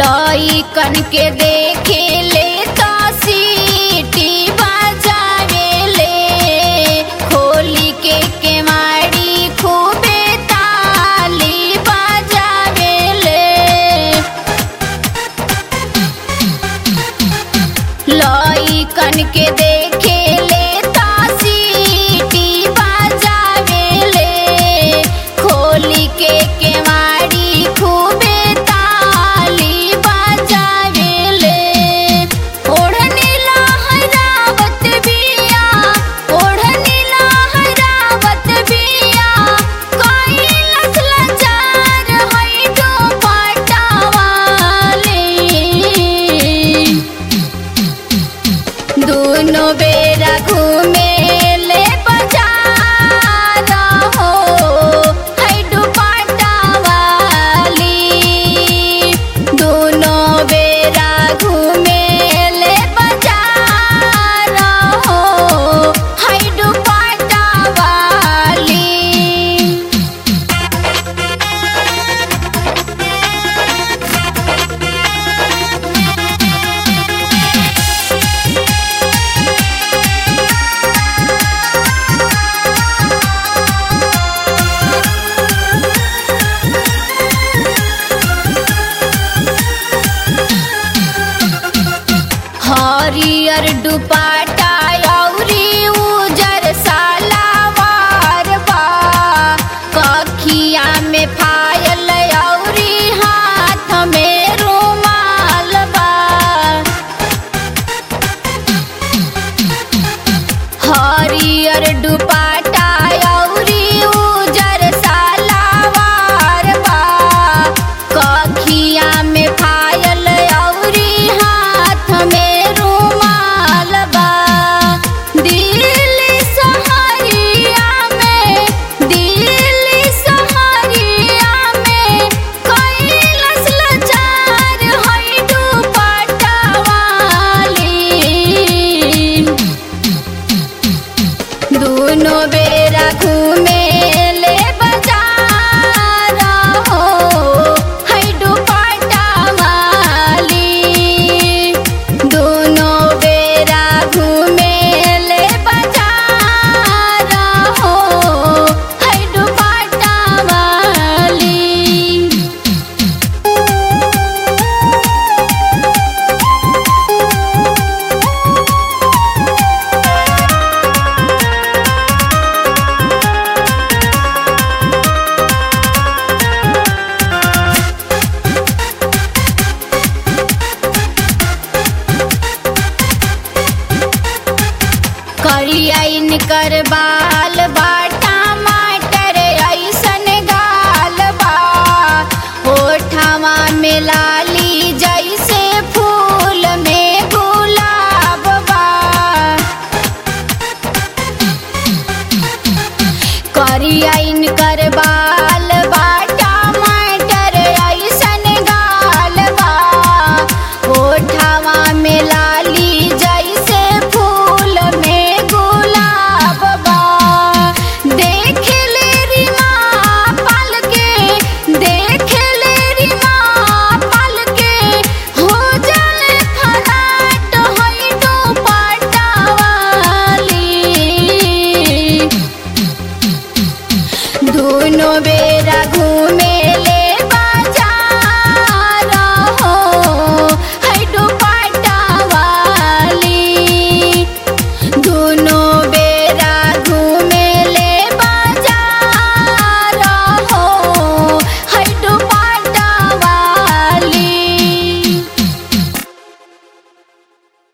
लइकन के देखे ले तो सीटी बजावे ले खोली के केवाड़ी खूबे ताली बजावे ले लइकन के देखे ले सीटी बजावे ले खोली के केवाड़ी खूबे ताली बजावे ले ओढ़नी लहरावत बिया ओढ़नी लहरावत बिया कैलस लजार है दुपट्टा वाली दोनों बेरा घूमे ले बाजार हो है दुपट्टा वाली दोनों बेरा घूमे ले बाजार हो है दुपट्टा वाली हरियर दुपट्टा अउरी उजर सालावार बा कखिया में फायल अउरी हाथ में रुमाल बा हरियर दुपट्टा अउरी उजर सालावार बा कखिया में फायल अउरी हाथ में रुमाल बा दिल्ली सहरिया में दिल्ली सहरिया में कैलस लचार है दुपट्टा वाली दोनों बेरा घूमे ले बाजार हो है दुपट्टा वाली दोनों बेरा घूमे ले बाजार हो है दुपट्टा वाली करियन कर बाल बा टमाटर ऐसन गाल बा होठवा में लाली जैसे फूल में गुलाब बा करियन